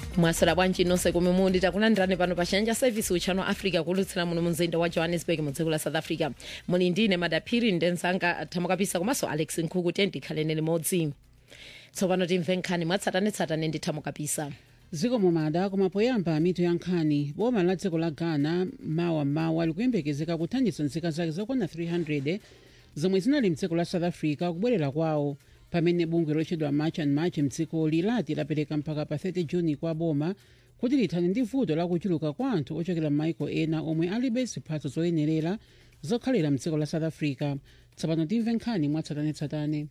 mwasera bwanji nonse komwe muli takulandirani pano pa chanja service uchano africa kulutsira muno mumzinda wa johannesburg mu dziko la south africa muli ndine madaphiri ndenzanga thamukapisa komanso alex nkhuku tendikhalene limodzi tsopano timve nkhani mwatsatanetsatane ndi thamukapisa dziko mumada koma poyamba mitu ya nkhani boma la dziko la ghana mawa mawa likuyembekezeka kuthandiza nzika zake zokwana 300 zomwe zinali mdziko la south africa kubwerera kwawo pamene bungwe lotchedwa march and march mdzikoli lati lapereka mpaka pa 30 juni kwa boma kuti lithane ndi vuto lakuchuluka kwa anthu ochokera m'maiko ena omwe alibe ziphatso zoyenerera zokhalira mdziko la south africa tsopano timve nkhani mwatsatanetsatane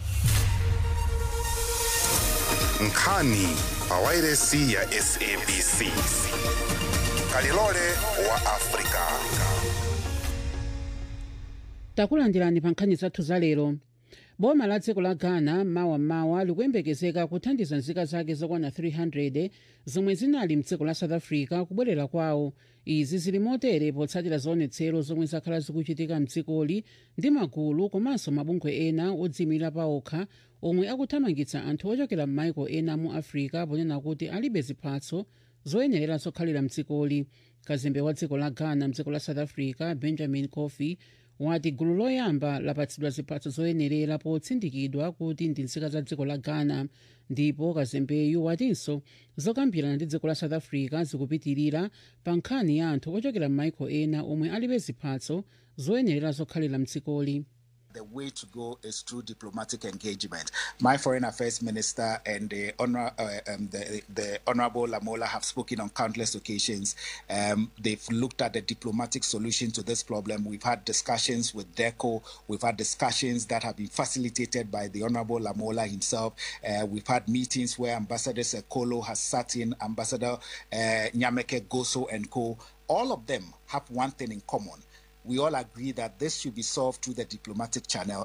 nkhani pa wairesi ya sabc kalilole wa afrika takulandirani pa nkhani zathu za lero boma la dziko la ghana mawa likuyembekezeka kuthandiza nzika zake zokwana 300 zomwe zinali mdziko la south africa kubwerera kwawo izi zili motere potsatira zionetsero zomwe zakhala zikuchitika mdzikoli ndi magulu komanso mabungwe ena odziyimira paokha omwe akuthamangitsa anthu ochokera m'maiko ena mu africa ponena kuti alibe ziphatso zoyenerera zokhalira mdzikoli kazembe wa dziko la ghana mdziko la south africa benjamin coffey wati gulu loyamba lapatsidwa ziphatso zoyenerera potsindikidwa kuti ndi nzika za dziko la ghana ndipo kazembeyu watinso zokambirana ndi dziko la south africa zikupitirira pa nkhani ya anthu ochokera m'maiko ena omwe alibe ziphatso zoyenerera zokhalira mdzikoli The way to go is through diplomatic engagement. My foreign affairs minister and the, honor, uh, um, the, the Honorable Lamola have spoken on countless occasions. Um, they've looked at the diplomatic solution to this problem. We've had discussions with DECO. We've had discussions that have been facilitated by the Honorable Lamola himself. Uh, we've had meetings where Ambassador Sekolo has sat in, Ambassador uh, Nyameke Goso and co. All of them have one thing in common we all agree that this should be solved through the diplomatic channel.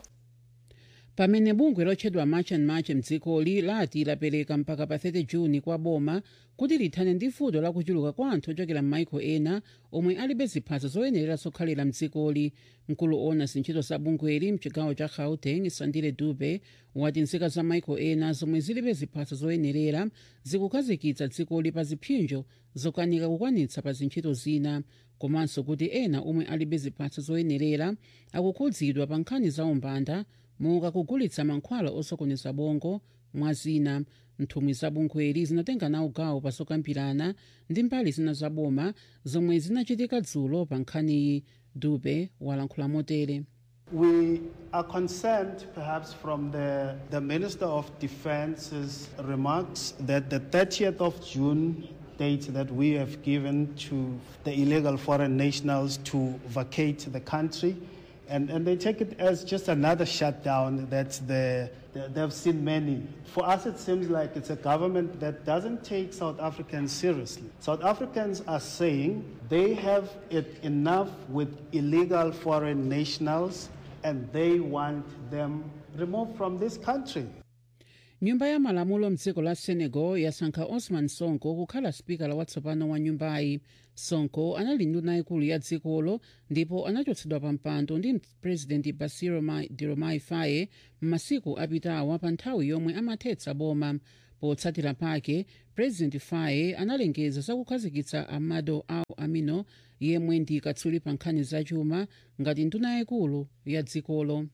pamene bungwe lotchedwa march and march mdzikoli lati lapereka mpaka pa 30 juni kwa boma kuti lithane ndi vuto lakuchuluka kwa anthu ochokera m'maiko ena omwe alibe ziphatso zoyenerera zokhalira mdzikoli mkulu ona zintchito za bungweli mchigawo cha gauteng sandile dube wati nzika za maiko ena zomwe zilibe ziphatso zoyenerera zikukhazikitsa dzikoli pa ziphinjo zokanika kukwanitsa pa zintchito zina komanso kuti ena omwe alibe ziphatso zoyenerera akukhudzidwa pa nkhani za umbanda monga kugulitsa mankhwala osokoneza bongo mwa zina nthumwi za bungweli zinatenga nawo gawo pa zokambirana ndi mbali zina za boma zomwe zinachitika dzulo pa nkhaniyi dube walankhula motere We are concerned, perhaps, from the, the Minister of Defence's remarks that the 30th of June date that we have given to the illegal foreign nationals to vacate the country. And, and they take it as just another shutdown that the, the, they've seen many. For us, it seems like it's a government that doesn't take South Africans seriously. South Africans are saying they have it enough with illegal foreign nationals and they want them removed from this country. nyumba ya malamulo mdziko la senegal yasankha osman sonko kukhala spikala watsopano wa nyumbayi sonko anali nduna ikulu ya dzikolo ndipo anachotsedwa pa mpando ndi president basiro diomaye faye m'masiku apitawa pa nthawi yomwe amathetsa boma potsatira pake president faye analengeza zakukhazikitsa amado au amino yemwe ndi katswiri pa nkhani zachuma ngati nduna ikulu ya dzikolo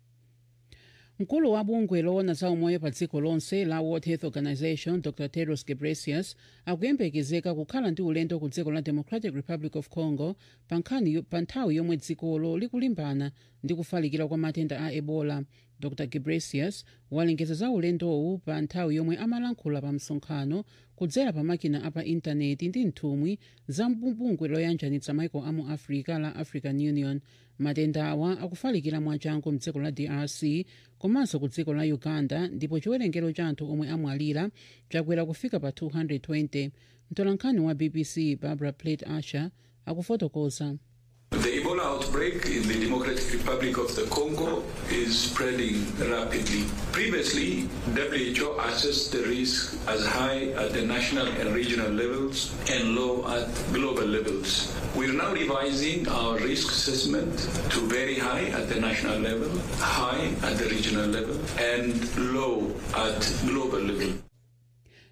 mkulu wa bungwe loona za umoyo pa dziko lonse la world health organization dr tedros ghebreyesus akuyembekezeka kukhala ndi ulendo ku dziko la democratic republic of congo pa nthawi yomwe dzikolo likulimbana ndi kufalikira kwa matenda a ebola dr ghebreyesus walengeza za ulendowu pa nthawi yomwe amalankhula pa msonkhano kudzera pa makina apa intaneti ndi nthumwi za bungwe loyanjanitsa maiko amu africa la african union matenda awa akufalikira mwachangu mdziko la drc komanso ku dziko la uganda ndipo chiwerengero cha anthu omwe amwalira chakwera kufika pa 220 mtolankhani wa bbc barbara plate asher akufotokoza The Ebola outbreak in the Democratic Republic of the Congo is spreading rapidly. Previously, WHO assessed the risk as high at the national and regional levels and low at global levels. We're now revising our risk assessment to very high at the national level, high at the regional level, and low at global level.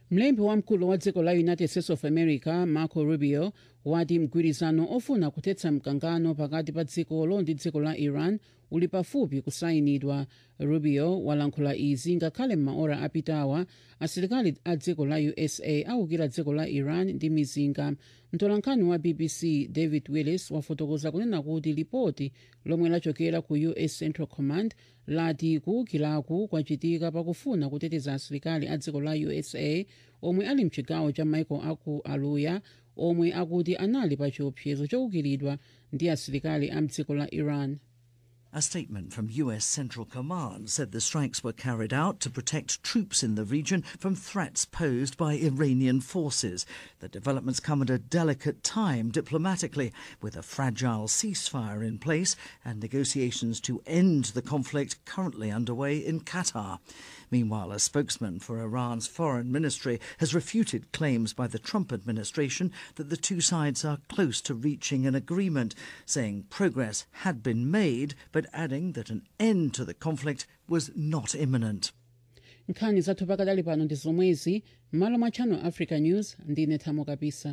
mlembi wamkulu wa dziko la united states of america marco rubio wati mgwirizano ofuna kuthetsa mkangano pakati pa dzikolo ndi dziko la iran uli pafupi kusayinidwa rubio walankhula izi ngakhale m'maora apitawa asilikali a dziko la usa awukira dziko la iran ndi mizinga mtolankhani wa bbc david willis wafotokoza kunena kuti lipoti lomwe lachokera ku us central command lati kuwukiraku kwachitika pakufuna kuteteza asilikali a dziko la usa omwe ali mchigawo cha michael aku aluya omwe akuti anali pa chiopsezo chowukiridwa ndi asilikali a mdziko la iran A statement from US Central Command said the strikes were carried out to protect troops in the region from threats posed by Iranian forces. The developments come at a delicate time diplomatically, with a fragile ceasefire in place and negotiations to end the conflict currently underway in Qatar. Meanwhile, a spokesman for Iran's foreign ministry has refuted claims by the Trump administration that the two sides are close to reaching an agreement, saying progress had been made, but adding that an end to the conflict was not imminent. nkhani zathu pakadali pano ndi zomwezi m'malo mwa channel africa news ndine thamo kapisa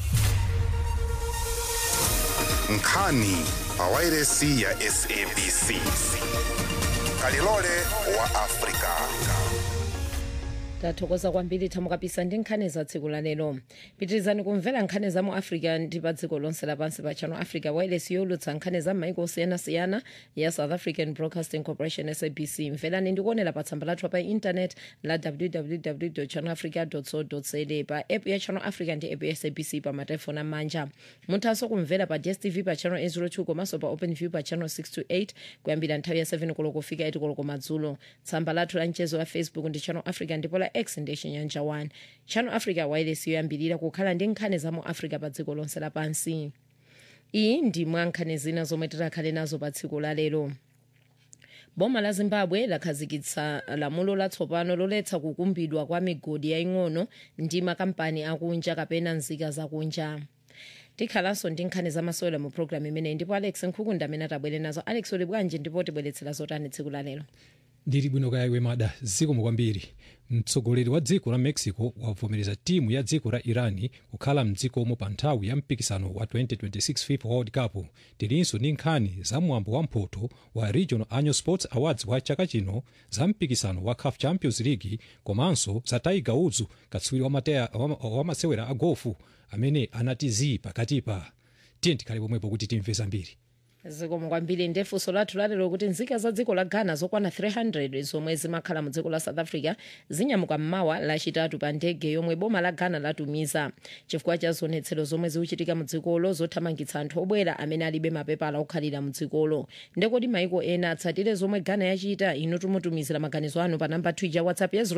nkhani pawairesi ya sabc kalilole wa afrika tathokoza kwambiri thamo kapisa ndi nkhani za tsiku la lero pitirizani kumvera nkhani za mu africa ndi pa dziko lonse lapansi pa channel africa wireless yolutsa nkhani za maiko osiyanasiyana ya south african broadcasting corporation sabc mverani ndikuonera pa tsamba lathu pa intanet la www channel africa co za pa app ya channel africa ndi app ya sabc pa matelefoni amanja muthanso kumvera pa dstv pa channel 802 komanso pa open view pa channel 628 kuyambira nthawi ya 7 koloko kufika 8 koloko madzulo tsamba lathu la mchezo wa facebook ndi channel africa ndipo la x ndi chinyanja 1 channel africa wireless yoyambirira kukhala ndi nkhani za mu africa pa dziko lonse lapansi iyi ndi mwa nkhani zina zomwe titakhale nazo pa tsiku la lero boma la zimbabwe lakhazikitsa lamulo latsopano loletsa kukumbidwa kwa migodi yaying'ono ndi makampani akunja kapena nzika zakunja tikhalanso ndi nkhani zamasewera mu programu imeneyi ndipo alex nkhukunda amene atabwere nazo alex uli bwanji ndipo tibweretsera zotani tsiku la lero ndili bwino kaya mada zikomo kwambiri mtsogoleri wa dziko la mexico wavomereza timu ya dziko la irani kukhala mdzikomo pa nthawi ya mpikisano wa 2026 fifa world cup tilinso ndi nkhani za mwambo wa mphoto wa regional annual sports awards wa chaka chino za mpikisano wa caf champions league komanso za tiger woods katswiri wa, mateya- wa, wa masewera a gofu amene anati zii pakatipa tiye tikhale pomwepo kuti timve zambiri zikomo kwambiri ndefunso lathu lalero kuti nzika za dziko la ghana zokwana 300 zomwe zimakhala mu dziko la south africa zinyamuka mmawa lachitatu pa ndege yomwe boma la ghana latumiza chifukwa cha zionetsero zomwe zikuchitika mu dzikolo zothamangitsa anthu obwera amene alibe mapepala okhalira mu dzikolo ndekoti maiko ena atsatire zomwe ghana yachita inu tumutumizira maganizo anu pa namba twitter whatsapp ya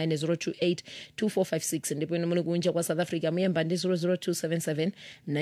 079 ndipo inu muli kunja kwa south africa muyemba ndi 00277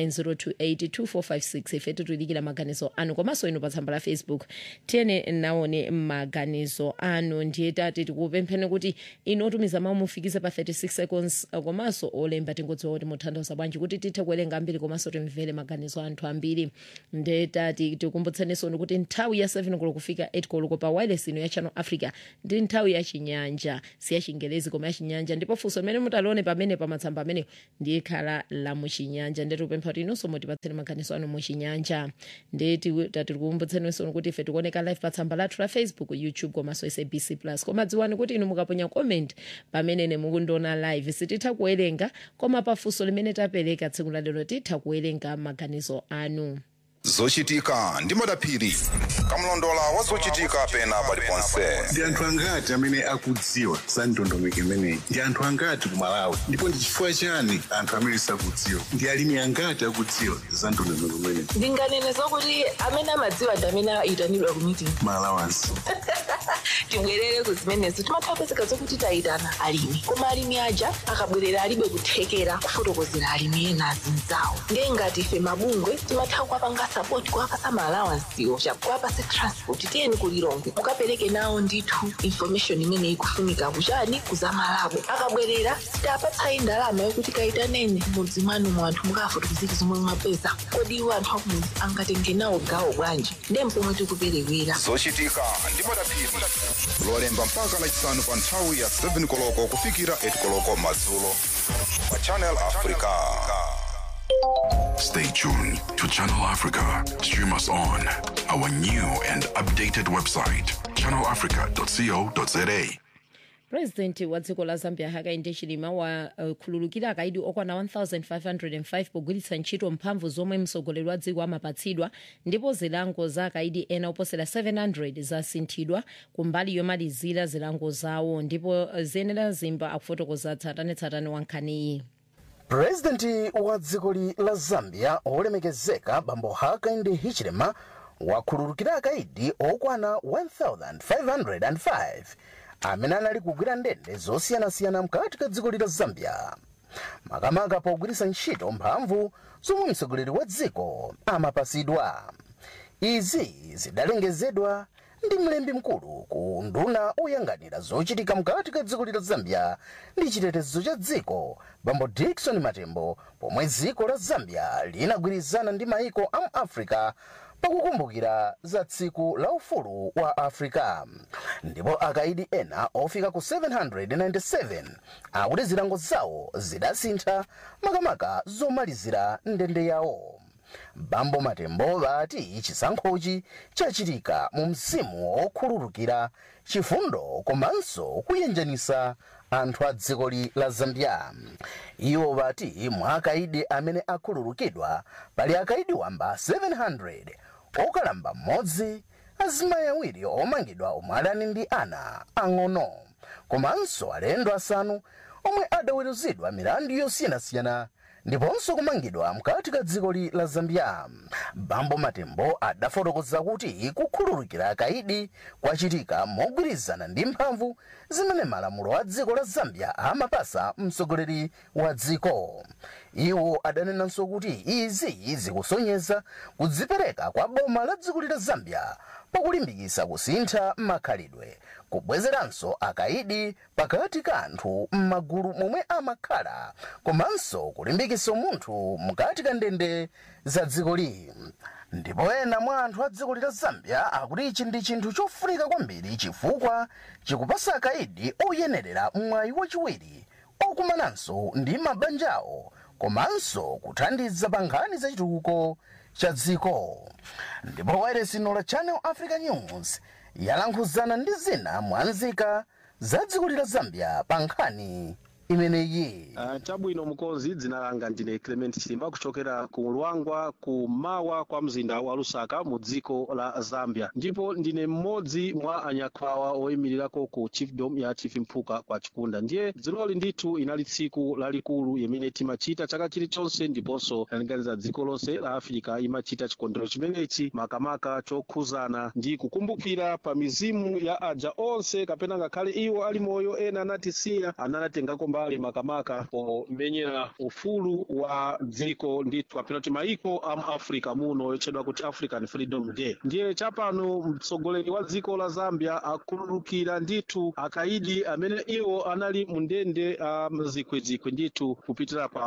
9028 ife tituidikira maganizo anu komanso inu pa tsamba la facebook tiyene naone maganizo anu ndiye tati tikupempheni kuti inu otumiza mawu mufikize pa 36 seconds uh, komanso olemba tingodziwa kuti muthandiza bwanji kuti tithe kuwerenga ambiri komanso timvere maganizo anthu ambiri ndiye tati tikumbutseninso kuti nthawi ya 7 koloko kufika 8 koloko pa wireless ino ya channel africa ndi nthawi ya chinyanja si ya chingelezi koma ya chinyanja ndipo funso limene mutalione pamene pamatsamba amene ndiye khala la muchinyanja ndiye tikupempha kuti inunso mutipatseni maganizo anu muchinyanja ndiye ti- tati tikumbutseninso kuti ife tikuoneka live pa tsamba lathu la facebook youtube komanso sabc plus koma dziwani kuti inu mukaponya comment pamene mukundiona live sititha kuwerenga koma pafunso limene tapereka tsiku la lero titha kuwerenga maganizo anu zochitika ndi madaphiri kamlondola wa zochitika pena paliponse ndi anthu angati amene akudziwa za ndondomeko imeneyi ndi anthu angati ku malawi ndipo ndi chifukwa chani anthu amene sakudziwa ndi alimi angati akudziwa za ndondomeko imeneyi ndinganene zokuti amene amadziwa ndi amene ayitanidwa ku meeting malawansi tibwerere ku zimenezo timatha kupezeka zokuti tayitana alimi koma alimi aja akabwerera alibe kuthekera kufotokozera alimi ena azinzawo ndiye ngati ife mabungwe timatha kuwapanga sapoti kuwapasa maalawansiwo kuwapasa transport tiyeni kulilongwe mukapereke nawo ndithu information imene ikufunika kuchani kuzamalabo akabwerera sitapatsayi ndalama yokuti kayitaneni mudzi mwanu mu anthu mukafotokozera zomwe mwapeza kodi iwo anthu akumudzi angatenge nawo gawo bwanji ndiye mpomwe tikuperewera zochitika ndi madaphiri lolemba mpaka lachisanu pa nthawi ya 7 koloko kufikira 8 koloko madzulo pa channel africa Stay tuned to Channel Africa. Stream us on our new and updated website, channelafrica.co.za. purezidenti wa dziko la zambia hakainde hichilema wakhululukira akaidi okwana 1505 pogwiritsa ntchito mphamvu zomwe mtsogoleri wa dziko amapatsidwa ndipo zilango za akaidi ena oposera 700 zasinthidwa kumbali yomalizira zilango zawo ndipo ziyenera zimba akufotokoza tsatanetsatane wa nkhaniyi purezidenti wa dziko la zambia olemekezeka bambo hakainde hichilema wakhululukira akaidi okwana 1505 amene anali kugwira ndende zosiyanasiyana mkati ka dziko la zambia makamaka pogwiritsa ntchito mphamvu zomwe mtsogoleri wa dziko amapatsidwa izi zidalengezedwa ndi mlembi mkulu ku nduna oyang'anira zochitika mkati ka dziko la zambia ndi chitetezo cha dziko bambo dickson matembo pomwe dziko la zambia linagwirizana ndi maiko a africa pakukumbukira za tsiku la ufulu wa africa ndipo akaidi ena ofika ku 797 akuti zilango zawo zidasintha makamaka zomalizira ndende yawo bambo matembo vati chisankhochi chachitika mu mzimu wokhululukira chifundo komanso kuyenjanisa anthu a dziko la zambia iwo vati mwa akaidi amene akhululukidwa pali akaidi wamba 700 okalamba mmodzi azimayi awiri omangidwa omwe adani ndi ana ang'ono komanso alendo asanu omwe adaweruzidwa milandu yosiyanasiyana ndiponso kumangidwa mkati ka dziko la zambia bambo matembo adafotokoza kuti kukhululukira akaidi kwachitika mogwirizana ndi mphamvu zimene malamulo a dziko la zambia amapasa mtsogoleri wa dziko iwo adanenanso kuti izi zikusonyeza kudzipereka kwa boma la dziko la zambia pakulimbikitsa kusintha makhalidwe kubwezeranso akaidi pakati ka anthu m'magulu momwe amakhala komanso kulimbikitsa munthu mkati ka ndende za dzikoli ndipo ena mwa anthu a dziko la zambia akuti ichi ndi chinthu chofunika kwambiri chifukwa chikupasa akaidi oyenerera mwayi wachiwiri okumananso ndi mabanja awo komanso kuthandiza pa nkhani za chitukuko cha dziko ndipo wayeresino la channel africa news yalankhuzana ndi zina mwanzika za dziko la zambia pa nkhani imeneyi uh, chabwino mukonzi dzina langa ndine clement chilimba kuchokera ku lwangwa ku mawa kwa mzinda wa lusaka mu dziko la zambia ndipo ndine mmodzi mwa anyakwawa oyimirirako ku chiefdom ya chief mphuka kwa chikunda ndiye dziloli ndithu inali tsiku lalikulu imene timachita chaka chilichonse ndiponso lalinganiza dziko lonse la afirika imachita chikondwero chimenechi makamaka chokhuzana ndi kukumbukira pa mizimu ya aja onse kapena ngakhale iwo ali moyo ena anatisiya anatengako mbali makamaka pomenyera ufulu wa dziko ndithu kapena kuti maiko a africa muno yotchedwa kuti african freedom day ndiye chapano mtsogoleri wa dziko la zambia akhululukira ndithu akaidi amene iwo anali mu ndende a mzikwizikwi ndithu kupitira pa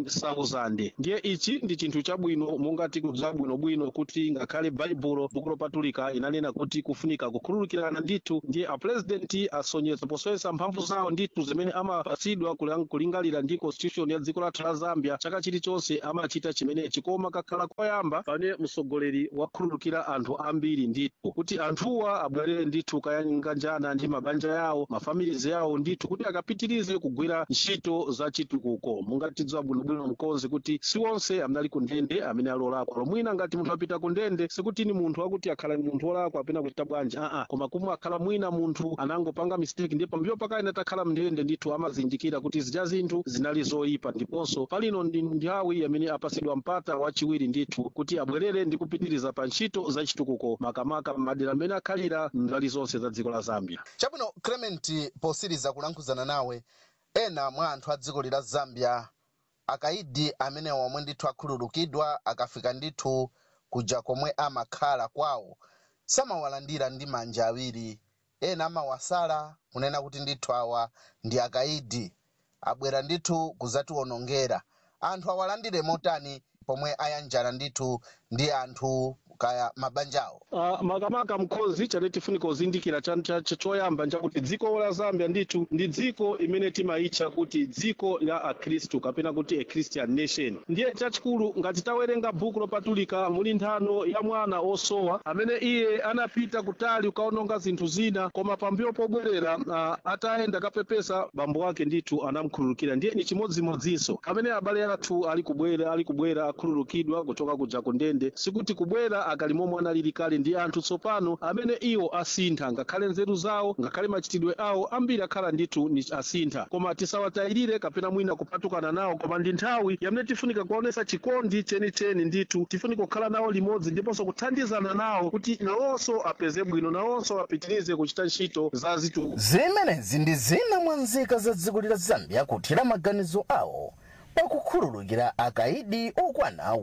1000 ndiye ichi ndi chinthu chabwino monga tikudziwa bwinobwino kuti ngakhale baibulo buku lopatulika inanena kuti kufunika kukhululukirana ndithu ndiye apurezidenti asonyeza posonyeza mphamvu zawo ndithu zimene amapatsidwa kulang- kulingalira ndi constitution ya dziko lathu la zambia chaka chilichonse amachita chimenechi koma kakhala koyamba pane mtsogoleri wakhululukira anthu ambiri ndithu kuti anthuwa abwerere ndithu kayanganjana ndi mabanja yawo mafamilizi yawo ndithu kuti akapitirize kugwira ntchito za chitukuko mungatidziwa bwinobwino mkonzi kuti si onse amene ali ku ndende amene alolakwa lomwina ngati munthu apita ku ndende sikuti ni munthu akuti akhala ni munthu wolakwa apena kuchita bwanji aa koma kumwe akhala mwina munthu anangopanga mistake ndipo pambuyo pakale atakhala mndende ndithu amazindikira kuti zija zinthu zinali zoyipa ndiponso palino ndi nthawi amene apasidwa mpata wachiwiri ndithu kuti abwerere ndi kupitiriza pa ntchito za chitukuko makamaka madera amene akhalira mbali zonse za dziko la zambia chabwino clement posiriza kulankhuzana nawe ena mwa anthu a dziko la zambia akaidi amene omwe ndithu akhululukidwa akafika ndithu kuja komwe amakhala kwawo samawalandira ndi manja awiri ena amawasala kunena kuti ndithu awa ndi akaidi abwera ndithu kuzatiwonongera anthu awalandire motani pomwe ayanjana ndithu ndi anthu kaya mabanjawo Uh, makamaka mkhozi chane tifunika kuzindikira cha- cha- cha- choyamba nchakuti dziko la zambia ndithu ndi dziko imene timayitcha kuti dziko la akhristu kapena kuti a christian nation ndiye chachikulu ngati tawerenga bhuku lopatulika muli nthano ya mwana osowa amene iye anapita kutali kukaononga zinthu zina koma pambuyo pobwerera uh, atayenda kapepesa bambo ake ndithu anamkhululukira ndiye ni chimodzimodzinso amene abale athu ali kubwera ali kubwera akhululukidwa kuchoka kuja ku ndende sikuti kubwera akali momwe analili kale ndi anthu tsopano amene iwo asintha ngakhale nzeru zawo ngakhale machitidwe awo ambiri akhala ndithu ni asintha koma tisawatayirire kapena mwina kupatukana nawo koma ndi nthawi yamene tifunika kuonesa chikondi chenicheni ndithu tifunika kukhala nawo limodzi ndiponso kuthandizana nawo kuti nawonso apeze bwino nawonso apitirize kuchita ntchito za zitu zimenezi ndi zina mwa nzika za dziko la zambia kuthira maganizo awo pakukhululukira akaidi okwana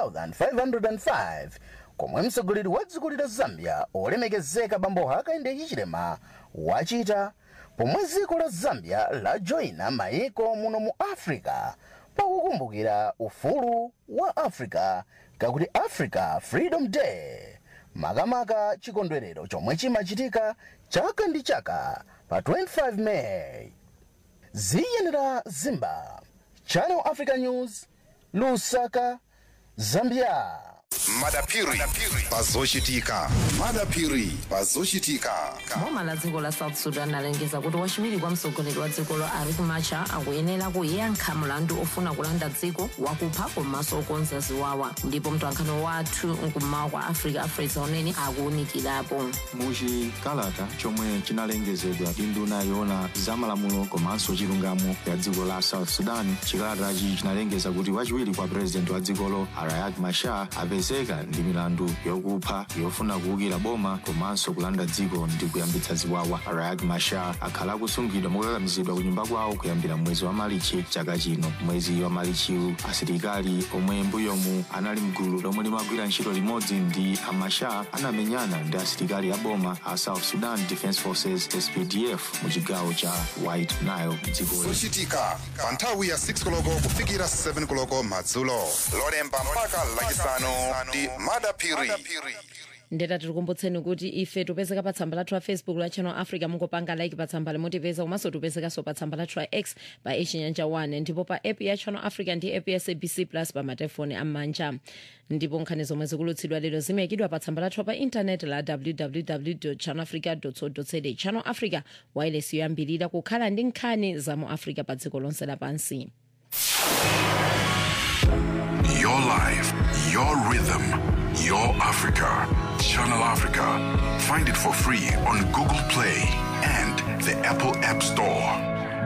1505 komwe mtsogoleri wa dziko la zambia olemekezeka bambo hakainde hichilema wachita pomwe dziko la zambia lajoyina mayiko muno mu africa pakukumbukira ufulu wa africa kakuti africa freedom day makamaka chikondwerero chomwe chimachitika chaka ndi chaka pa 25 meyi ziyenera zimba channel africa news lusaka zambia madapiri pazochitika madapiri pazochitika boma la dziko la south sudan alengeza kuti wachiwiri kwa mtsogoleri wa dzikolo riek machar akuyenera kuyankha mlandu ofuna kulanda dziko wakupha komanso okonza ziwawa ndipo mtolankhani wathu mkummawa kwa africa afresa unene akuwunikirapo muchikalata chomwe chinalengezedwa ndi nduna yoona zamalamulo komanso chilungamo ya dziko la south sudan chikalatachi chinalengeza kuti wachiwiri kwa purezidenti wa dzikolo riek machar apezeka ndi milandu yokupha yofuna kuwukira boma komanso kulanda dziko ndi kuyambitsa ziwawa riek machar akhala akusungidwa mokakamizidwa ku nyumba kwawo kuyambira mwezi wa malichi chaka chino mwezi wa malichiwu asilikali omwe mbuyomu anali mgulu lomwe limagwira ntchito limodzi ndi amachar anamenyana ndi asilikali a boma a south sudan defence forces spdf mu chigawo cha white nile dzikoli zochitika pa nthawi ya 6 koloko kufikira 7 koloko madzulo lolemba mpaka lachisanu ndi madapiri ndeta tikukumbutseni kuti ife tipezeka pa tsamba lathu la facebook la channel africa mungopanga like pa tsamba limotipeza komanso tipezekanso pa tsamba lathu la x pa echinyanja 1 ndipo pa app ya channel africa ndi app ya sabc plus pa matefoni am'manja ndipo nkhani zomwe zikulutsidwa lero zimayikidwa pa tsamba lathu pa intaneti la www channel africa co za channel africa wireless yoyambirira kukhala ndi nkhani za mu africa pa dziko lonse lapansi Your life, your rhythm, your Africa. Channel Africa. Find it for free on Google Play and the Apple App Store.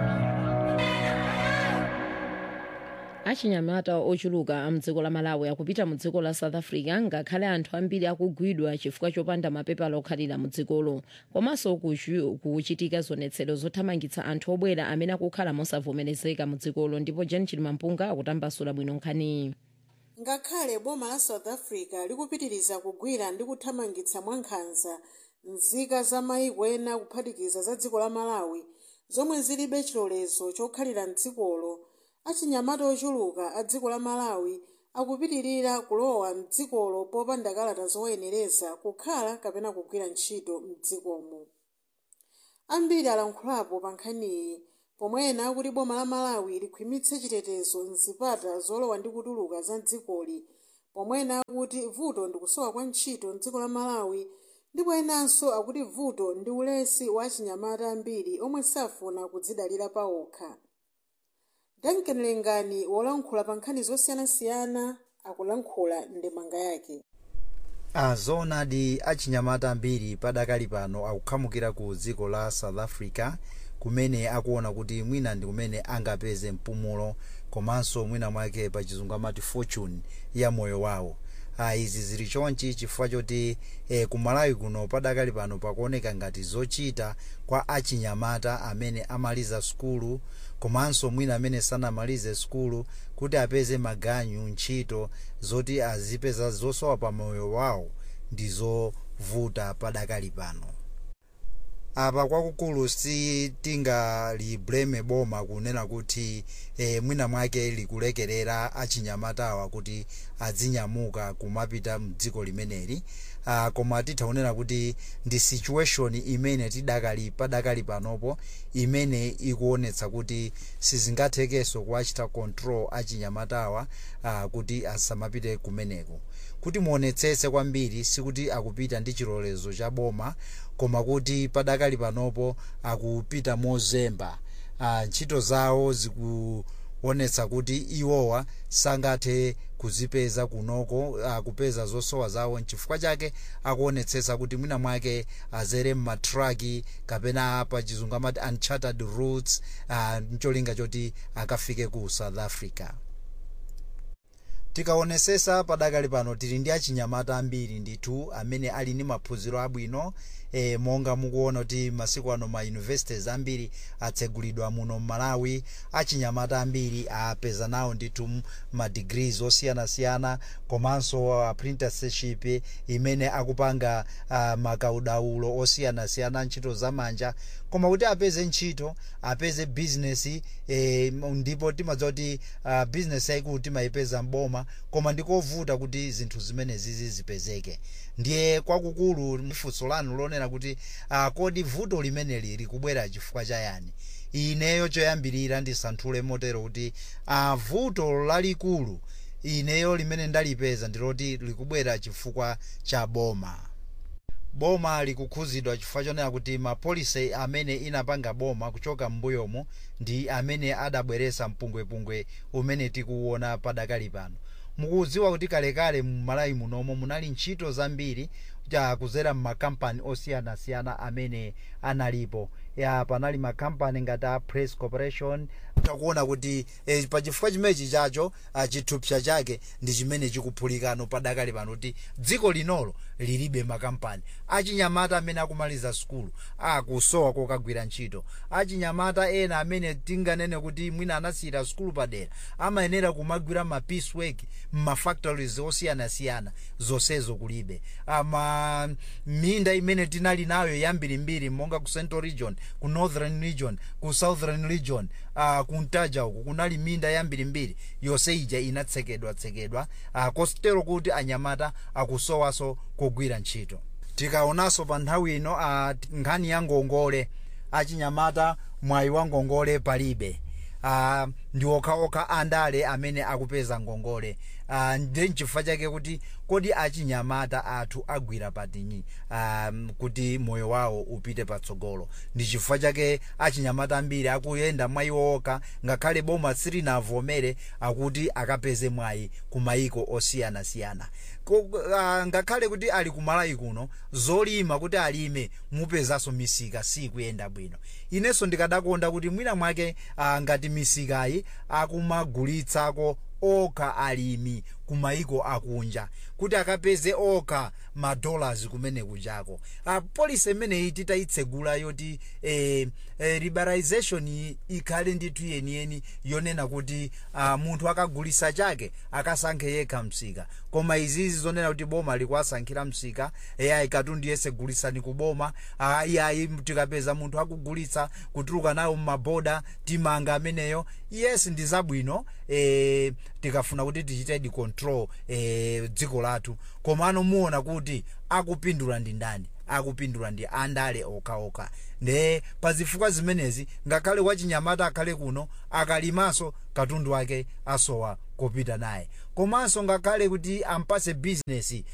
achinyamata ochuluka amdziko la malawi akupita mu dziko la south africa ngakhale anthu ambiri akugwidwa chifukwa chopanda mapepala okhalira mu dzikolo komanso kuchu- kuchitika zionetsero zothamangitsa anthu obwera amene akukhala mosavomerezeka mu dzikolo ndipo jen chilimampunga akutambasula bwino nkhaniyi ngakhale boma la south africa likupitiriza kugwira ndi kuthamangitsa mwankhanza nzika za mayiko ena kuphatikiza za dziko la malawi zomwe zilibe chilolezo chokhalira mdzikolo achinyamata ochuluka a dziko la malawi akupitirira kulowa mdzikolo popanda kalata zowayenereza kukhala kapena kugwira ntchito mdzikomo ambiri alankhulapo pa nkhaniyi pomwe ena akuti boma la malawi likhwimitse chitetezo mzipata zolowa ndi kutuluka za dzikoli pomwe ena akuti vuto ndi kusowa kwa ntchito mdziko la malawi ndipo enanso akuti vuto ndi ulesi wa achinyamata ambiri omwe safuna kudzidalira pawokha duncan lengani wolankhula pa nkhani zosiyanasiyana akulankhula ndemanga yake azoonadi achinyamata ambiri padakali pano akukhamukira ku dziko la south africa kumene akuona kuti mwina ndi kumene angapeze mpumulo komanso mwina mwake pa chizungu amati fortune ya moyo wawo ah, izi zili chonchi chifukwa choti eh, kumalawi kuno padakali pano pakuoneka ngati zochita kwa achinyamata amene amaliza sukulu komanso mwina amene sanamalize sukulu kuti apeze maganyu ntchito zoti azipeza zosowa pa moyo wawo ndi zovuta padakali pano apa kwakukulu sitingaliblame boma kunena kuti eh, mwina mwake likulekerera achinyamatawa kuti azinyamuka kumapita mdziko limeneli uh, koma tithaonera kuti ndi situation imene tidakali padakali panopo imene ikuonetsa kuti sizingathekenso kuwachita control achinyamatawa uh, kuti asamapite kumeneko kuti muonetsetse kwambiri sikuti akupita ndi chilolezo cha boma koma kuti padakali panopo akupita mozemba uh, ntchito zawo zikuonetsa kuti iwowa sangathe kuzipeza kunoko uh, kupeza zosowa zawo nchifukwa chake akuonetsetsa kuti mwina mwake azere mmatraki kapena pa chizungu amati uncharted routes uh, ncholinga choti akafike ku south africa tikaonesesa padakali pano tili ndi achinyamata ambiri ndithu amene ali ndi maphunziro abwino e, monga mukuona kuti masiku ano ma universities ambiri atsegulidwa muno mmalawi achinyamata ambiri apeza nawo ndithu ma degrees osiyanasiyana komanso apprenticeship imene akupanga uh, makaudaulo osiyanasiyana ntchito zamanja koma kuti apeze ntchito apeze business e, ndipo timadziwa kuti uh, business yaikulu timayipeza mboma koma ndikovuta kuti zinthu zimenezi zipezeke ndiye kwakukulu mfunso lanu lonena kuti uh, kodi vuto limeneli likubwera chifukwa chayani ineyo choyambirira ndisanthule motero kuti uh, vuto lalikulu ineyo limene ndalipeza ndiloti likubwera chifukwa cha boma boma likukhuzidwa chifukwa chonena kuti mapolisi amene inapanga boma kuchoka m'mbuyomu ndi amene adabweresa mpungwepungwe umene tikuwona padakali pano mukudziwa kuti kalekale mmalawi munomo munali ntchito zambiri kuzera mmakampani osiyanasiyana amene analipo ya panali makampani ngati a press corporation takuona kuti eh, pachifukwa chimenechi chacho uh, chithupsa chake ndi chimene chikuphulikano padakali pano kuti dziko linolo lilibe makampani achinyamata amene akumaliza sukulu akusowa kokagwira ntchito achinyamata ena amene tinganene kuti mwina anasiyira sukulu padera amayenera kumagwira ma piece work mmafactories osiyanasiyana zonsezo kulibe ama minda imene tinali nayo yambirimbiri monga ku central region ku northern region ku southern region uh, kuntaja uku kunali minda yambirimbiri yonse ija inatsekedwa tsekedwa uh, kostero kuti anyamata akusowaso kugwira ntchito tikaonanso pa nthawi ino uh, nkhani ya ngongole achinyamata mwayi wa ngongole palibe uh, ndi okhaokha andale amene akupeza ngongole uh, ndi nchifukwa chake kuti kodi achinyamata athu agwira patinyi um, kuti moyo wawo upite patsogolo ndi chifukwa chake achinyamata ambiri akuyenda mwayi okha ngakhale boma silinavomere akuti akapeze mwayi ku mayiko osiyanasiyana uh, ngakhale kuti ali kumalawi kuno zolima kuti alime mupezanso misika sikuyenda bwino inenso ndikadakonda kuti mwina mwake uh, ngati misikayi akumagulitsako okha alimi kumayiko akunja kuti akapeze okha madollars kumene kujako uh, polisi imeneyi titayitsegula yoti eh, eh, liberalization ikhale ndithu yeniyeni yonena kuti uh, munthu akagulisa chake akasankhe yekha msika koma izizi zonena kuti boma likuwasankhira msika eyayi katundu yese gulisani ku boma uh, iyayi tikapeza munthu akugulitsa kutuluka nawo mmaboda timanga ameneyo yes ndi zabwino eh, tikafuna kuti tichite control eh, dziko lathu komano muona kuti akupindula ndi ndani akupindula ndi andale okhaokha nde pazifukwa zimenezi ngakhale wachinyamata akhale kuno akalimaso katundu wake asowa kopita naye komanso ngakhale kuti ampase bizinesi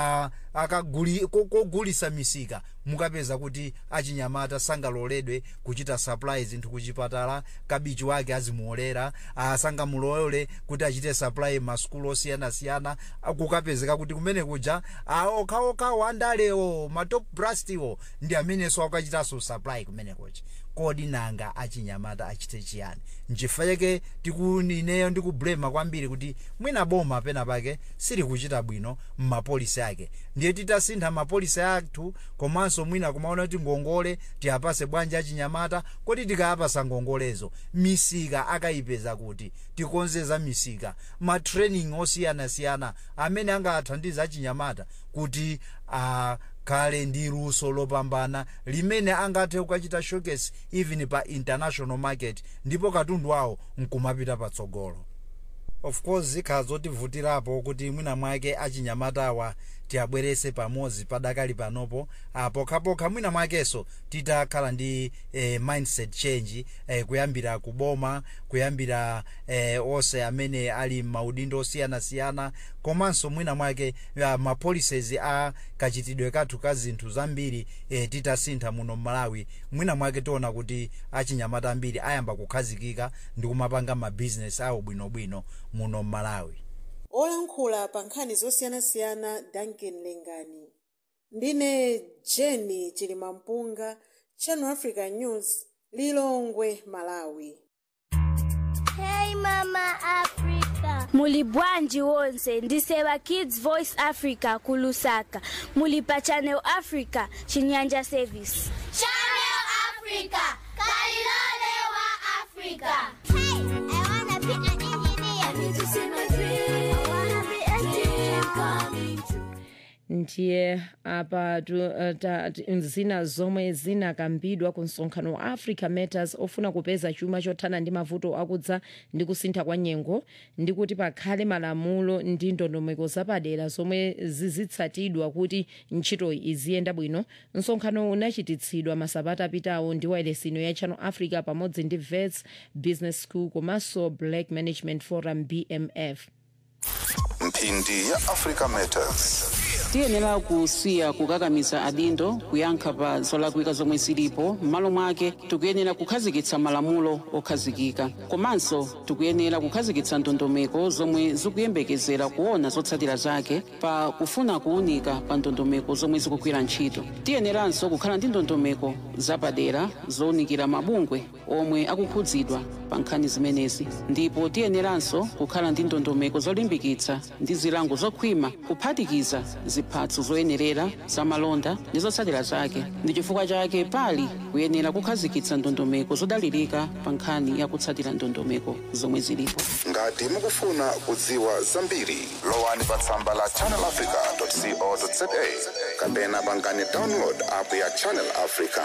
kogulisa misika mukapeza kuti achinyamata sangaloledwe kuchita supply zinthu kuchipatala kabichi wake azimuolera sangamulole kuti achite supply masukulu osiyanasiyana kukapezeka kuti kumene kuja okhaokhawo andalewo matop brastiwo ndi amenenso akachitanso supply kumene kuja kodi nanga achinyamata achite chiyani nchifukwa chake tikunineyo ndikublema kwambiri kuti mwina boma pena pake sili kuchita bwino mmapolisi ake ndiye titasintha mapolisi athu komanso mwina kumaona kuti ngongole tiyapase bwanji achinyamata kodi tikayapasa ngongolezo misika akayipeza kuti tikonzeza misika matraining osiyanasiyana amene angathandiza achinyamata kuti uh, kale ndi luso lopambana limene angathe kukachita showcase even pa international market ndipo katundu wawo nkumapita patsogolo of course zikhala zotivutirapo kuti mwina mwake achinyamatawa tiabwerese pamodzi padakali panopo ah, pokhapokha mwina mwakenso titakhala ndi eh, mindset change eh, kuyambira kuboma kuyambira eh, onse amene ali maudindo osiyanasiyana komanso mwina mwake uh, mapolicies a kachitidwe kathu ka zinthu zambiri eh, titasintha muno mmalawi mwina mwake tiona kuti achinyamata ambiri ayamba kukhazikika ndi kumapanga mabizinesi awo bwinobwino muno mmalawi olankhula pa nkhani zosiyanasiyana duncan lengani ndine jeni chilimampunga channel africa news lilongwe malawi Hey Mama Africa. Muli bwanji wonse ndisewa Kids Voice Africa kulusaka. Muli pa Channel Africa Chinyanja Service. Channel Africa, Kalilole wa Africa. Hey, I wanna be an engineer. I need to see my dream. I wanna be a dream coming true. ndiye apa tu- uh, ta- ti- zina zomwe zinakambidwa ku msonkhano wa africa matters ofuna kupeza chuma chothana ndi mavuto akudza ndi kusintha kwa nyengo ndi kuti pakhale malamulo ndi ndondomeko zapadera zomwe zizitsatidwa kuti ntchitoyi iziyenda bwino msonkhano unachititsidwa masabata apitawo ndi wailesino ya channel africa pamodzi ndi vets business school komanso black management forum bmf mphindi ya africa matters tiyenera kusiya kukakamiza adindo kuyankha pa zolakwika zomwe zilipo m'malo mwake tikuyenera kukhazikitsa malamulo okhazikika komanso tikuyenera kukhazikitsa ndondomeko zomwe zikuyembekezera kuona zotsatira zake pa kufuna kuwunika pa ndondomeko zomwe zikugwira ntchito tiyeneranso kukhala ndi ndondomeko zapadera zowunikira mabungwe omwe akukhudzidwa pa nkhani zimenezi ndipo tiyeneranso kukhala ndi ndondomeko zolimbikitsa ndi zilango zokhwima kuphatikiza ziphatso zoyenerera zamalonda ndi zotsatira zake ndi chifukwa chake pali kuyenera kukhazikitsa ndondomeko zodalirika pa nkhani ya kutsatira ndondomeko zomwe zilipo ngati mukufuna kudziwa zambiri lowani pa tsamba la channelafrica.co.za kapena pangani download app ya channel africa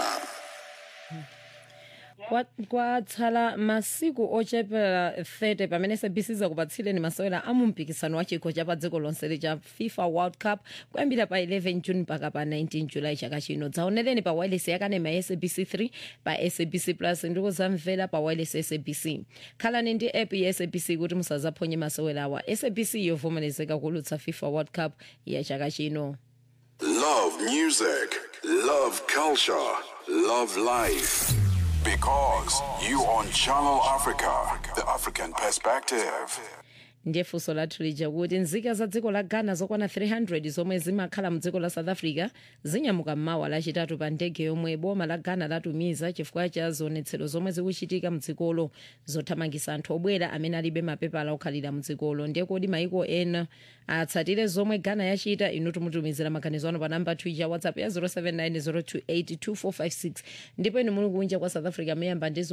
Kwa- kwatsala masiku ochepera 30 pamene sabc zakupatsireni masewera a mumpikisano wa chikho cha pa dziko lonse cha fifa world cup kuyambira pa 11 june mpaka pa 19 july chaka chino dzaonereni pa wireless yakanema ya sabc 3 pa sabc plus ndi kuzamvera pa wireless ya sabc khalani ndi app ya sabc kuti musazaphonye masewerawa sabc yovomerezeka kulutsa fifa world cup ya chaka chino Love music, love culture, love life. Because you on Channel Africa, the African perspective. ndiye funso lathu lija kuti nzika za dziko la ghana zokwana 300 zomwe zimakhala mdziko la south africa zinyamuka mmawa lachitatu pa ndege yomwe boma la ghana latumiza chifukwa cha zionetsero zomwe zikuchitika mdzikolo zothamangisa anthu obwera amene alibe mapepala okhalira mdzikolo ndiye kodi maiko ena atsatire zomwe ghana yachita inu tumutumizira maganizo ano pa namba twitter whatsapp ya 0790282456 ndipo inu muli kunja kwa south africa muyamba ndi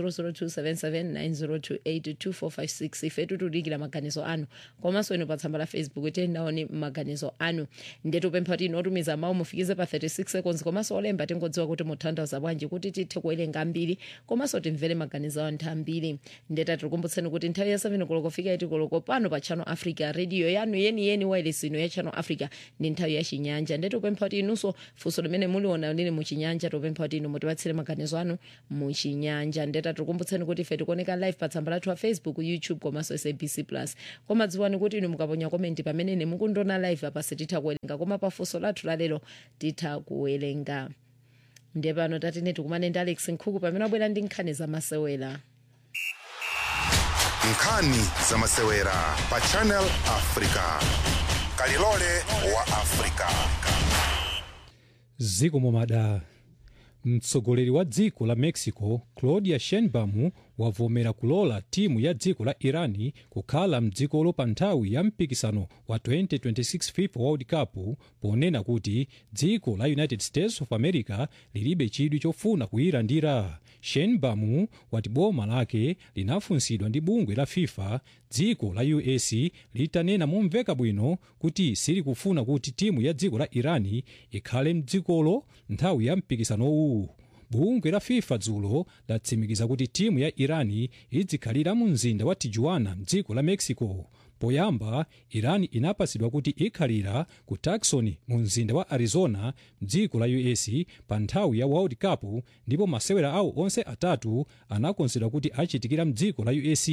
0027790282456 ife tutudikira maganizo anu komanso inu pa tsamba la facebook tiyenaoni maganizo anu ndiye tupempha kuti inu otumiza mawu mufikize pa 36 seconds komanso olemba tingodziwa kuti mutanthauza bwanji kuti tithe kuwerenga ambiri komanso timvere maganizo a anthu ambiri ndiye tatikumbutseni kuti nthawi ya 7 koloko fika iti koloko pano pa channel africa radio yanu yeniyeni wailesino ya channel africa ndi nthawi ya chinyanja ndiye tupempha kuti inunso funso limene muliona lili muchinyanja tupempha kuti inu mutipatsire maganizo anu muchinyanja ndiye tatikumbutseni kuti ife tikuoneka live pa tsamba lathu wa facebook youtube komanso sabc plus koma dziwani kuti inu mukaponya komenti pamene ine mukundiona live apa sititha kuwerenga koma pa funso lathu lalero titha kuwerenga ndiye pano tatine tikumane ndi alex nkhuku pamene abwera ndi nkhani zamasewera nkhani zamasewera pa channel africa kalilole wa africa ziko momada mtsogoleri wa dziko la mexico claudia sheinbaum wavomera kulola timu ya dziko la irani kukhala mdzikolo pa nthawi ya mpikisano wa 2026 fifa world cup ponena kuti dziko la united states of america lilibe chidwi chofuna kuyilandira shenbamu wati boma lake linafunsidwa ndi bungwe la fifa dziko la us litanena momveka bwino kuti silikufuna kuti timu ya dziko la irani ikhale mdzikolo nthawi ya mpikisanowu bungwe la fifa dzulo latsimikiza kuti timu ya irani idzikhalira mu mzinda wa tijuana mdziko la mexico poyamba irani inapasidwa kuti ikhalira ku tucson mu mzinda wa arizona mdziko la us pa nthawi ya world cup ndipo masewera awo onse atatu anakonzedwa kuti achitikira mdziko la us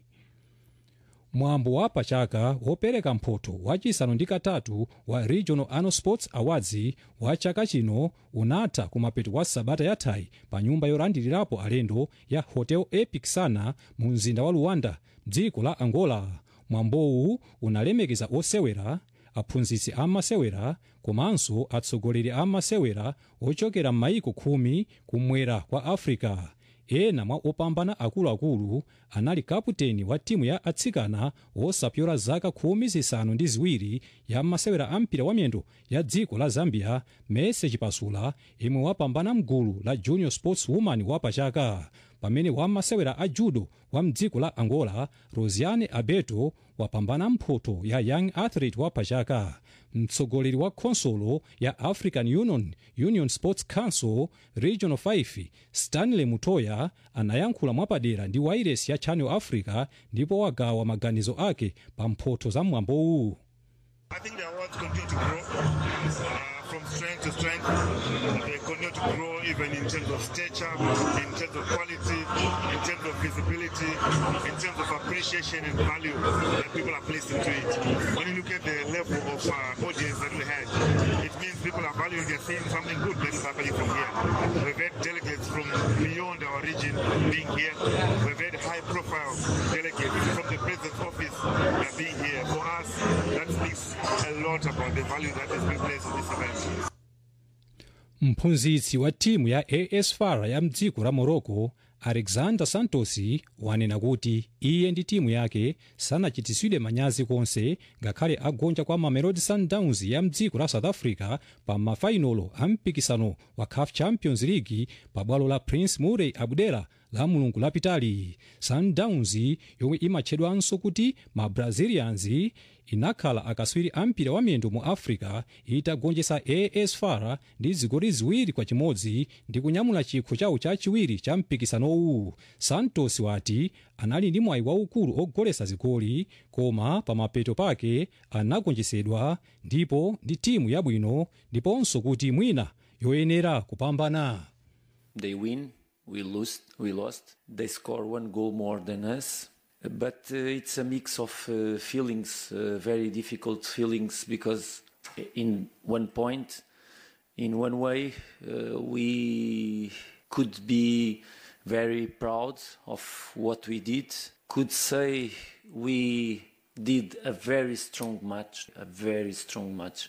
mwambo wa pachaka wopereka mphoto wachisanu ndi katatu wa regional annual sports awards wa chaka chino unatha kumapeto kwa sabata yathayi pa nyumba yolandilirapo alendo ya hotel epic sana mu mzinda wa luanda dziko la angola mwambowu unalemekeza osewera aphunzitsi amasewera komanso atsogoleri amasewera ochokera m'mayiko khumi kumwera kwa africa ena mwa opambana akuluakulu anali kaputeni wa timu ya atsikana wosapyola zaka khumi zisanu ndi ziwiri ya masewera a mpira wamiyendo ya dziko la zambia mese chipasula imwe wapambana mgulu la junior sports woman wapachaka pamene wamasewera a judo wa mdziko la angola rosiane abeto wapambana mphoto ya young athlete wapachaka mtsogoleri wa khonsolo ya african union union sports council regional 5 stanley mutoya anayankhula mwapadera ndi wairesi ya channel africa ndipo wagawa maganizo ake pa mphoto za mwambowu I think the awards continue to grow uh, from strength to strength. They continue to grow even in terms of stature, in terms of quality, in terms of visibility, in terms of appreciation and value that people are placed into it. When you look at the level of uh, audience that we had, it means people are valuing, they're seeing something good that is happening from here. We've had delegates from beyond our region being here. We've had high profile delegates from the president's office uh, being here. For us, that speaks a lot about the value that is being placed in this event. mphunzitsi wa timu ya as far ya mdziko la morocco alexander santos wanena kuti iye ndi timu yake sanachitisidwe manyazi konse ngakhale agonja kwa mamelodi sundowns ya mdziko la south africa pa mafainolo a mpikisano wa caf champions league pa bwalo la prince moulay abdullah la mulungu lapitali sundowns yomwe imatchedwanso kuti ma brazilians inakhala akaswiri a mpira wa miyendo mu africa itagonjetsa as far ndi zigoli ziwiri kwa chimodzi ndi kunyamula chikho chawo chachiwiri cha mpikisanowu santos wati anali ndi mwayi waukulu ogolesa zigoli koma pamapeto pake anagonjetsedwa ndipo ndi timu yabwino ndiponso kuti mwina yoyenera kupambana They win, we lose, we lost. They score one goal more than us. But uh, it's a mix of uh, feelings, uh, very difficult feelings, because in one point, in one way, uh, we could be very proud of what we did, could say we did a very strong match, a very strong match.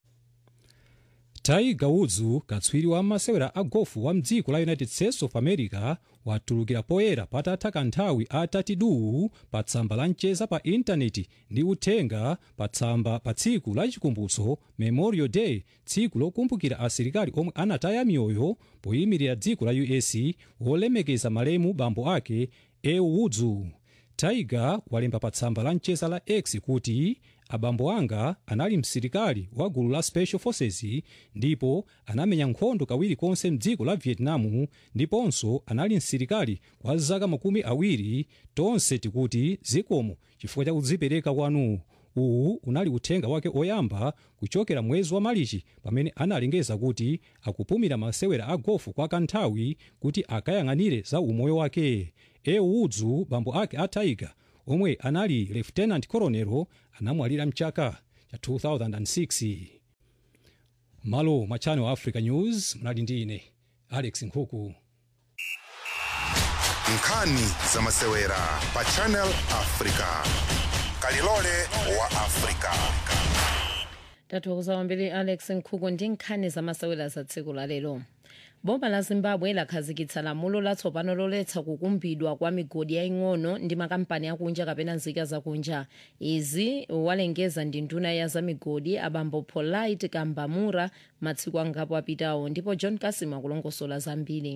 tiger woods katswiri wa masewera a gofu wa mdziko la united states of america watulukira poyera patatha kanthawi atatiduwu pa tsamba la mcheza pa intaneti ndi uthenga pa tsamba pa tsiku la chikumbutso memorial day tsiku lokumbukira asilikali omwe anataya miyoyo poyimirira dziko la us wolemekeza malemu bambo ake ew woods tiger walemba pa tsamba la mcheza la x kuti abambo anga anali msilikali wa gulu la special forces ndipo anamenya nkhondo kawiri konse mdziko la vietnam ndiponso anali msilikali kwa zaka makumi awiri tonse tikuti zikomo chifukwa cha kudzipereka kwanu uwu unali uthenga wake oyamba kuchokera mwezi wa malichi pamene analengeza kuti akupumira masewera a gofu kwa kanthawi kuti akayang'anire za umoyo wake ew woods bambo ake a tiger omwe anali lieutenant colonel anamwalira mchaka cha 2006 malo mwa channel africa news mnali ndi ine alex nkhuku nkhani za masewera pa channel africa kalilole wa africa tathokoza kwambiri alex nkhuku ndi nkhani zamasewera za tsiku la lero boma la zimbabwe lakhazikitsa lamulo latsopano loletsa kukumbidwa kwa migodi yaying'ono ndi makampani akunja kapena nzika zakunja izi walengeza ndi nduna ya za migodi abambo polite kambamura matsiku angapo apitawo ndipo john kasima akulongosola zambiri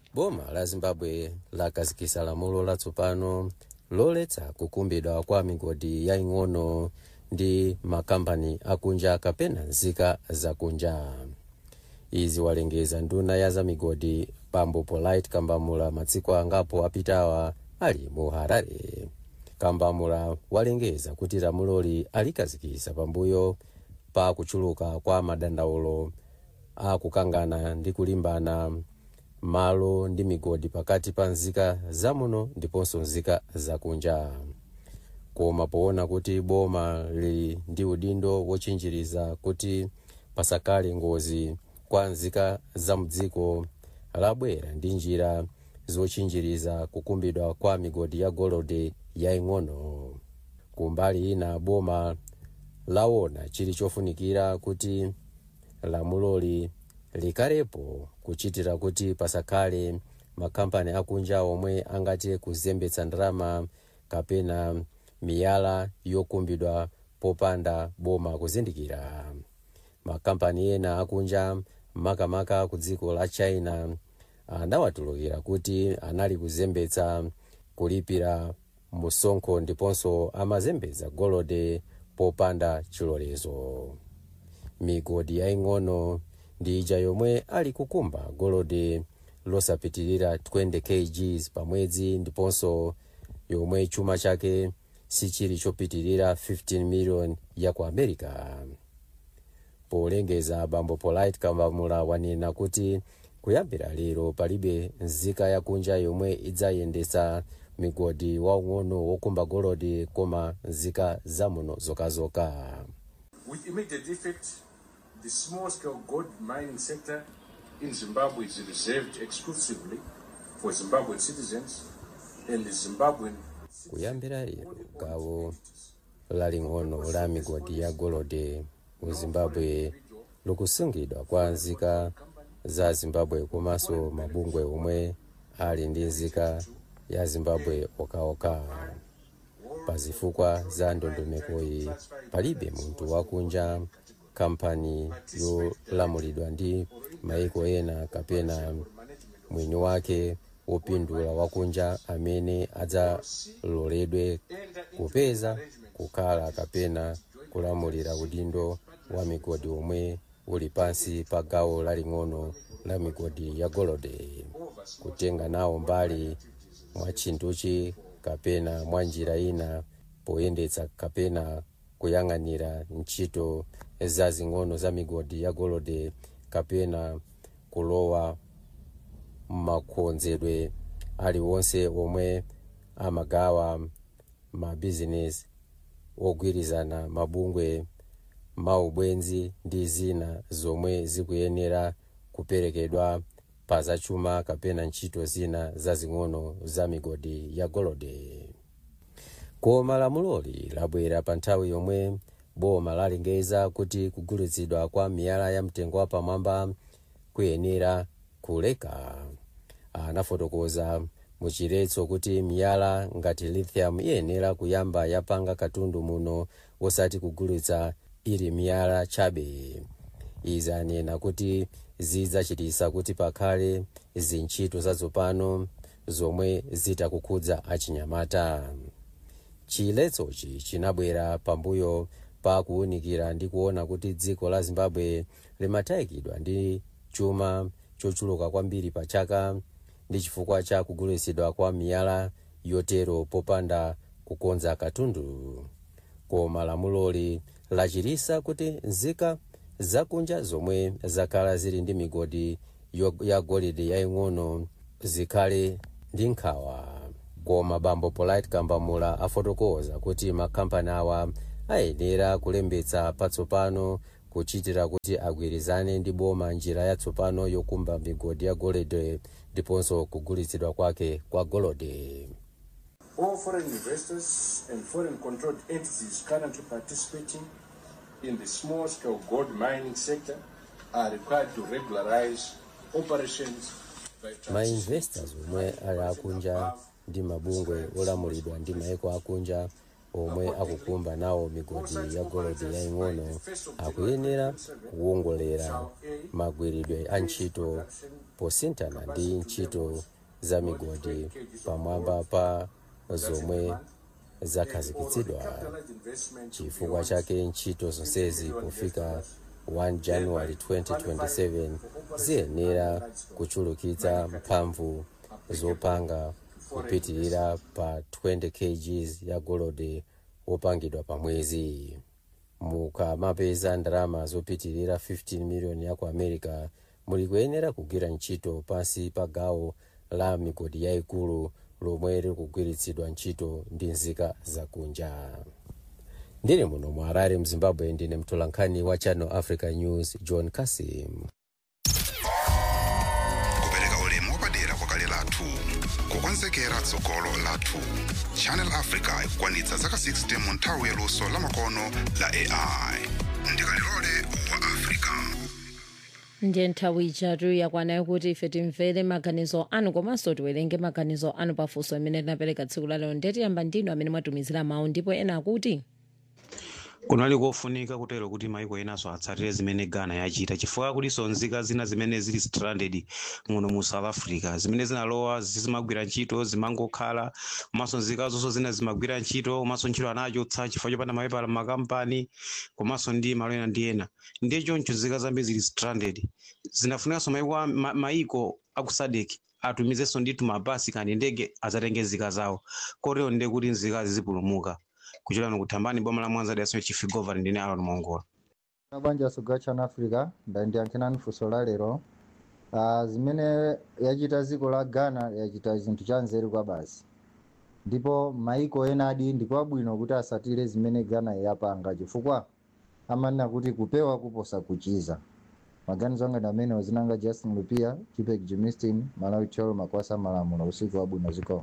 boma la zimbabwe lakazikisa lamulo latsopano loletsa kukumbidwa kwa migodi yaing'ono ndi makampani akunja kapena nzika zakunja izi walengeza nduna ya za migodi bambo polite kambamula masiku angapo apitawa ali mu harare kambamula walengeza kuti lamuloli alikazikisa pambuyo pa kuchuluka kwa madandaulo akukangana ndi kulimbana malo ndi migodi pakati pa nzika zamuno ndiponso nzika zakunja koma poona kuti boma lili ndi udindo wochinjiriza kuti pasakale ngozi kwa nzika za mdziko labwera ndi njira zochinjiriza kukumbidwa kwa migodi ya golode yaing'ono kumbali ina boma laona chili chofunikira kuti lamuloli likalepo kuchitira kuti pasakhale makampani akunja omwe angati kuzembetsa ndalama kapena miyala yokumbidwa popanda boma kuzindikira makampani ena akunja makamaka ku dziko la china anawatulukira kuti anali kuzembetsa kulipira musonkho ndiponso amazembetsa golode popanda chilolezo migodi yaing'ono ndi ija yomwe ali kukumba golode losapitilira 20 kgs pamwedzi ndiponso yomwe chuma chake sichili chopitilira 15 million ya ku america polengeza bambo polite kambamula wanena kuti kuyambira lero palibe nzika yakunja yomwe idzayendetsa migodi waung'ono wokumba golode koma nzika zamuno zokazoka With immediate effect, the small scale gold mining sector in Zimbabwe is reserved exclusively for Zimbabwean citizens and the Zimbabwean kuyambira lero gawo laling'ono la migodi ya golode mu zimbabwe likusungidwa kwa nzika za zimbabwe komanso mabungwe omwe ali ndi nzika ya zimbabwe okaoka pa zifukwa za ndondomekoyi palibe munthu wakunja kampani yolamulidwa ndi maiko ena kapena mwini wake wopindula wakunja amene adzaloledwe kupeza kukhala kapena kulamulira udindo wa migodi omwe uli pansi pa gawo laling'ono la migodi ya golode kutenga nawo mbali mwa chinthuchi kapena mwa njira ina poyendetsa kapena kuyang'anira ntchito zazing'ono za migodi ya golode kapena kulowa makonzedwe aliwonse omwe amagawa mabizinesi ogwirizana mabungwe maubwenzi ndi zina zomwe zikuyenera kuperekedwa pa zachuma kapena ntchito zina zazing'ono za migodi ya golode koma lamuloli labwera pa nthawi yomwe boma lalengeza kuti kugulitsidwa kwa miyala ya mtengo wapamwamba kuyenera kuleka anafotokoza muchiretso kuti miyala ngati lithium iyenera kuyamba yapanga katundu muno wosati kugulitsa ili miyala chabe izi anena kuti zidzachitisa kuti pakhale zintchito zatsopano zomwe zitakukhudza achinyamata chiletsochi chinabwera pambuyo pa kuwunikira ndi kuona kuti dziko la zimbabwe limatayikidwa ndi chuma chochuluka kwambiri pa chaka ndi chifukwa cha kugulitsidwa kwa miyala yotero popanda kukonza katundu koma lamuloli lachirisa kuti nzika zakunja zomwe zakhala zili ndi migodi yo- ya golide yaing'ono zikhale ndi nkhawa koma bambo polite kambamula afotokoza kuti makampani awa ayenera kulembetsa patsopano kuchitira kuti agwirizane ndi boma njira yatsopano yokumba migodi ya golide ndiponso kugulitsidwa kwake kwa golide All foreign investors and foreign controlled entities currently participating in the small scale gold mining sector are required to regularize operations by mainvestors omwe ali akunja ndi mabungwe olamulidwa ndi maiko akunja omwe akukumba nawo migodi ya golodi yaying'ono akuyenera kuwongolera magwiridwe a ntchito posinthana ndi ntchito za migodi pamwamba pa zomwe zakhazikitsidwa chifukwa chake ntchito zonsezi pofika 1 january 2027 ziyenera kuchulukitsa mphamvu zopanga kupitirira pa 20 kgs ya golode wopangidwa pa mwezi mukamapeza ndalama zopitirira 15 miliyoni ya ku america muli kuyenera kugwira ntchito pansi pa gawo la migodi yayikulu lomwe likugwiritsidwa ntchito ndi nzika zakunja ndine muno mu harare mzimbabwe ndine mtolankhani wa channel africa news john kasim kupereka ulemu wapadera kwa kale lathu kukonzekera tsogolo lathu channel africa ikukwanitsa zaka 60 mu nthawi yaluso lamakono la ai ndikalilole wa africa ndiye nthawi ijatu yakwanayo kuti ife timvere maganizo anu komanso tiwerenge maganizo anu pafunso amene tinapereka tsiku lalero ndetiyamba ndinu amene mwatumizira mawu ndipo ena akuti kunali kofunika kutero kuti maiko enaso atsatire zimene ghana yachita chifukwa kuliso nzika zina zimene zili stranded muno mu south africa zimene zinalowa zimagwira ntchito zimangokhala komanso nzika zonso zina zimagwira ntchito komanso ntchito anachotsa chifukwa chopanda mapepala makampani komanso ndi malo ena ndi ena ndiye choncho nzika zambiri zili stranded zinafunikanso maiko a- ma- maiko aku sadek atumizenso ndithu mabasi kandi ndege azatenge nzika zawo kotero ndiye kuti nzikazi zipulumuka kuchokera kuthambani boma la mwanza daso chief governor ndine alon mongola mabanja suga chana africa ndandiyankhinani funso la lero uh, zimene yachita dziko la ghana yachita chinthu cha nzeru kwa basi ndipo maiko ena adi ndikwabwino kuti asatire zimene ghana yapanga chifukwa amanena kuti kupewa kuposa kuchiza maganizo anga ndi amene zinanga justin lupia chipek jimistin malawi cholo makwasa malamulo usiku wabwino ziko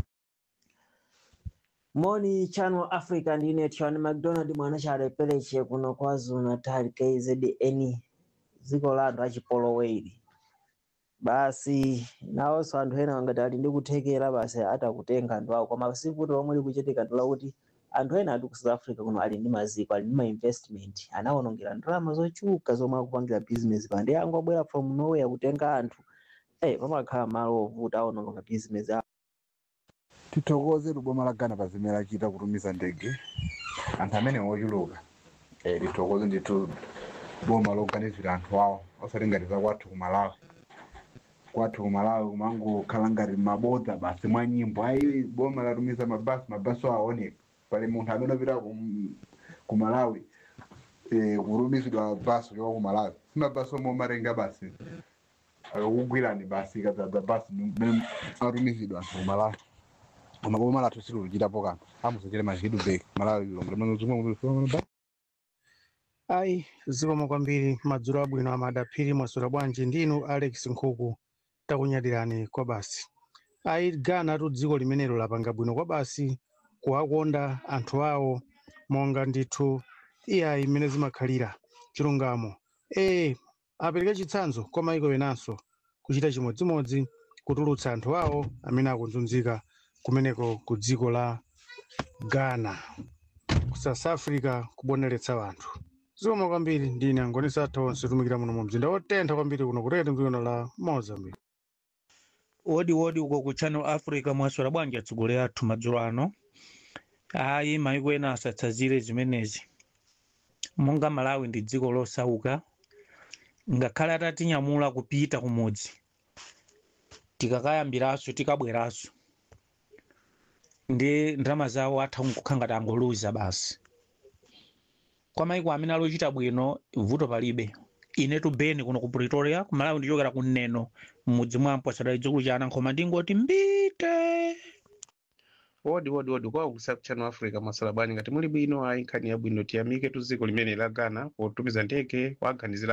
moni channel africa ndine tiwani mcdonald mwana chalepereche kuno kwazulu natal kzn dziko la anthu achipoloweri basi nawonso anthu ena angati ali ndi kuthekera basi atakutenga anthu awo koma sikuti lomwe likuchitika ndi lakuti anthu ena ati ku south africa kuno ali ndi maziko ali ndi ma investment anawonongera ndalama zochuka zomwe akupangira business pa ndi angobwera from nowhere kutenga anthu eh pamakhala malo ovuta awononga ma business awo tithokoze boma la ghana pa zimene achita kutumiza ndege anthu amene ochuluka eh, tithokoze ndithu boma loganizira anthu awo osati ngati za kwathu ku malawi kwathu ku malawi kumangokhala ngati mabodza basi mwa nyimbo ayi boma latumiza mabasi mabasi aoneka pali munthu amene opita ku, ku malawi eh, kutumizidwa basi kuchoka ku malawi si mabasi omwe omatenga basi akakugwirani basi ikadzadza basi mmene atumizidwa anthu ku malawi koma boma lathu siluluchitapo kanthu amusachire machidu beki malawi lombe ayi zikomo kwambiri madzulo abwino amadaphiri mwaswera bwanji ndinu alex nkhuku takunyadirani kwa basi ayi ghana tu dziko limenelo lapanga bwino kwa basi kuwakonda anthu awo monga ndithu iyayi imene zimakhalira chilungamo ee apereke chitsanzo kwa maiko enanso kuchita chimodzimodzi kutulutsa anthu awo amene akunzunzika kumeneko ku dziko la ghana ku south africa kuboneretsa wanthu zikomo kwambiri ndine angonisa atha onse tumikira muno mu mzinda wotentha kwambiri kuno kutete mdzikono la mozambique wodi wodi uko ku channel africa mwaswera bwanji atsogoleri athu madzulo ano ayi maiko ena asatsazire zimenezi monga malawi ndi dziko losauka ngakhale atatinyamula kupita kumudzi tikakayambiranso tikabweranso ndi ndalama zawo atha nkukhala ngati angoluza basi kwa maiko amene alochita bwino vuto palibe inetu beni kuno ku pretoria ku malawi ndichokera ku neno m'mudzi mwampo asadali dzukulu cha anankhoma ndingoti mbite wodi wodi wodi kwa kusa channel africa masala bwanji ngati muli bwino ayi nkhani yabwino tiyamike tu dziko limene la ghana potumiza ndege kuaganizira